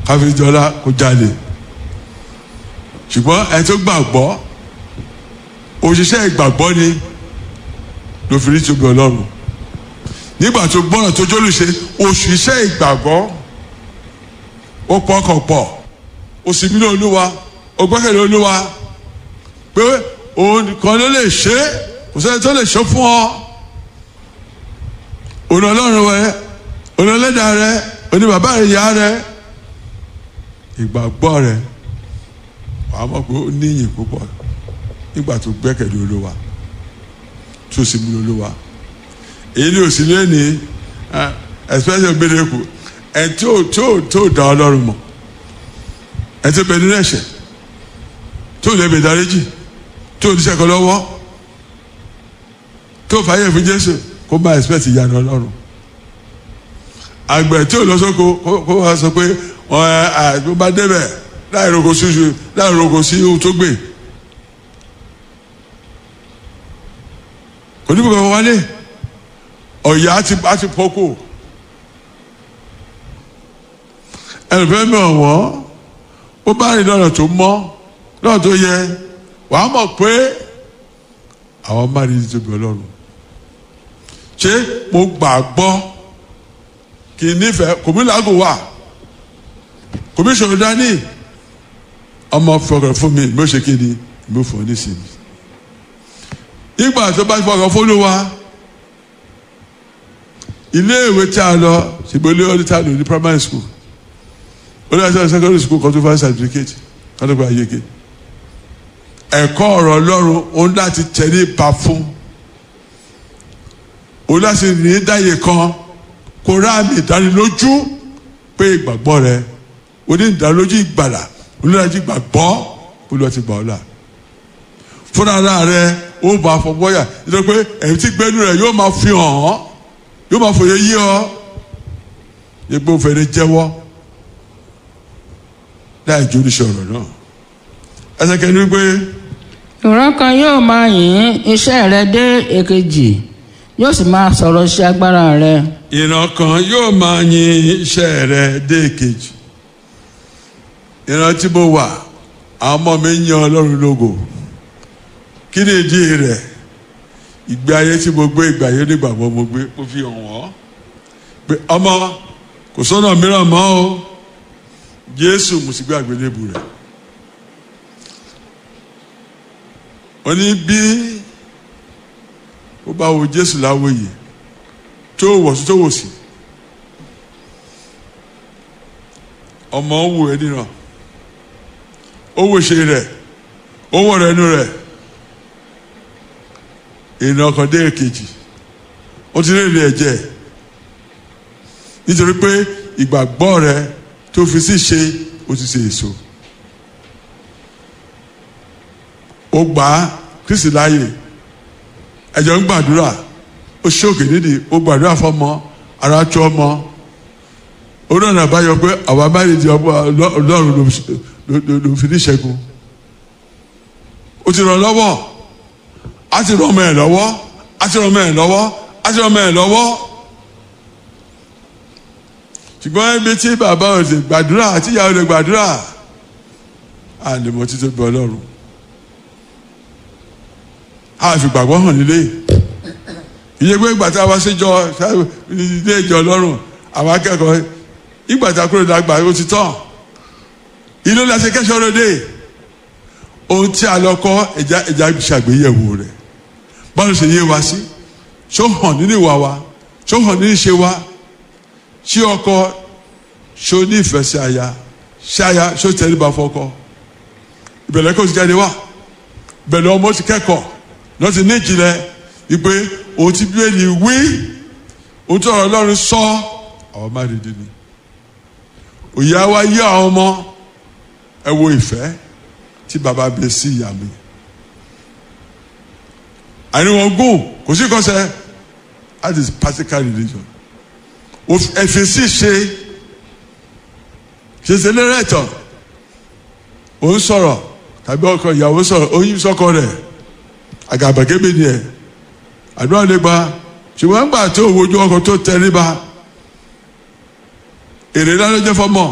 káfíńjọlá kó jalè ṣùgbọ́n ẹni tó gbàgbọ́ òṣìṣẹ́ ìgbàgbọ́ ni ló fi rí tóbi ọlọ́run nígbà tó gbọ́ràn tó jólùṣe òṣìṣẹ́ ìgbàgbọ́ ó pọkàn pọ̀ ó sì bí olúwa ó gbẹ́kẹ̀lé olúwa pé òun nìkan ló lè ṣe é kò sẹ́ni tó lè ṣe fún ọ òun ọlọ́run rẹ òun ọlẹ́dàá rẹ òun bàbá rẹ ìyá rẹ ìgbàgbọ́ rẹ wàá mọ̀ pé ó níyìn púpọ̀ nígbà tó gbẹ́kẹ̀lé olúwa tó sì bí olúwa èyí ni òsì lẹ́ni especially gbẹdẹ́kù ẹ̀ tí ò tí ò tí ò dá ọlọ́run mọ̀ ẹ̀ tí ó bẹ nínú ẹ̀ṣẹ̀ tí ò lè bẹ dáríjì tí ò ní sẹ́kọ̀ lọ́wọ́ tí ò fàyè fún jésù kó má expect ìyanu ọlọ́run àgbẹ̀ tí ò lọ sóko kó wá sọ pé wọn ẹ àgbẹ̀ bá débẹ̀ láì roko sí láì roko sí ohun tó gbé kò ní bí kankan wálé ọ̀yà àti àti pọ́kò ẹnìfẹ́ mi ọ̀wọ́ ó bá rìn lọ́nà tó mọ́ lọ́nà tó yẹ wàá mọ̀ pé àwọn máa rí tóbi ọlọ́run ṣé mo gbàgbọ́ kì í nífẹ̀ẹ́ kò mí làágùn wà kò mí sọ̀rọ̀ dání ọmọ fọkàn fún mi mi ò ṣe kí ni mi ò fọ nísìnyí ìgbà tó bá fọkàn fún mi wá ilé ìwé tí a lọ ṣùgbọ́n ilé ọdún tí a lò ní primary school ó lọ sí secondary school kan tó fà certificate kan tó fà yege ẹ̀kọ́ ọ̀rọ̀ ọlọ́run òun láti tẹ̀lé ipa fún òun láti ní dáyé kan kó ráàmì ìdánilójú pé ìgbàgbọ́ rẹ oní ìdánilójú ìgbàlà olùdájú ìgbàgbọ́ olùwà ti gbà ọ́ là fúnra rẹ ó bá fọwọ́yà nítorí pé ẹ̀yìn tí gbẹ́nu rẹ yóò máa fi hàn án yóò máa fòye yí ọ egbò fèrè jẹ́wọ́ láì jó oníṣẹ́ ọ̀rọ̀ náà ẹsẹ̀ kẹ́ni wípé ìran kan yóò máa yìn iṣẹ́ rẹ dé èkejì yóò sì máa sọ̀rọ̀ sí agbára rẹ. ìran kan yóò máa yin iṣẹ́ rẹ dé èkejì ìran tí mo wà àwọn ọmọ mi ń yan ọlọ́run lógo kí ni ìdí rẹ̀ ìgbé ayé tí mo gbé ìgbà ayé nígbàgbọ́ mo gbé mo fi hàn wọ́n pé ọmọ kò sọ́nà mìíràn mọ́ o jésù mo sì gbé àgbélébù rẹ̀ ó ní bí ó bá wo jésù láwòye tó wọ̀ sí tó wò sí ọmọ ń wò ẹ́ nìran ó wò ṣe rẹ̀ ó wọ̀ rẹ̀ nù rẹ̀ ìrìn ọkàn dé èkejì ó ti rìn ìrìn ẹ̀jẹ̀ nítorí pé ìgbàgbọ́ rẹ tó fi sí ṣe ó ti ṣe èso ó gbà á kristi láàyè ẹ̀jẹ̀ ń gbàdúrà ó ṣókè nídìí ó gbàdúrà fọmọ ara tó ọmọ ó náà nà báyọ pé àwa máa di ọlọ́run ló fi ní ṣẹ́gun ó ti ràn lọ́wọ́ a ti ràn ọmọ ẹ̀ lọ́wọ́ a ti ràn ọmọ ẹ̀ lọ́wọ́ a ti ràn ọmọ ẹ̀ lọ́wọ́ ṣùgbọ́n ibi tí bàbá ò lè gbàdúrà àti ìyá ò lè gbàdúrà a lè mọ títí bí ọlọ́run a fi gbàgbọ́ hàn nílé ìyẹn pé ìgbà tí a wá síjọ ilé ìjọ ọlọ́run àwọn akẹ́kọ̀ọ́ ìgbà tí a kúrò dàgbà ó ti tán ilé láti kẹ́sọ̀ lóde ohun tí a lọ kọ́ ẹja ẹja ṣàgbéyẹ̀wò rẹ̀ báwo ṣe yé wa sí ṣó hàn nínú ìwà wa ṣó hàn nínú ìṣe wa ṣé ọkọ ṣó ní ìfẹ́ sí aya ṣé aya ṣó tẹríba fọ́kọ ìbẹ̀rẹ̀ kò ti jáde wá bẹ̀rẹ̀ ọmọ ti kẹ́kọ̀ọ́ lọ́ ti ní ìjìnlẹ̀ ìpè ohun tí bíbélì wí ohun tí ọ̀rọ̀ Ọlọ́run sọ àwọn má dìde ni òye wa yí àwọn ọmọ ẹ wo ìfẹ́ tí baba bẹ sí ìyá mi àníwọ̀n gùn kò sí kọsẹ̀ that is practical religion ẹ̀fẹ̀ sì ṣe ṣèṣe lérè tán ò ń sọ̀rọ̀ tàbí ọkọ ìyàwó sọ̀rọ̀ oyin sọ́kọ rẹ̀ àgàbàgebè ni ẹ̀ àdúrà lè gba ṣùgbọ́n gbà tó wojú ọkọ tó tẹríba èrè lálẹ́ jẹ́ fọmọ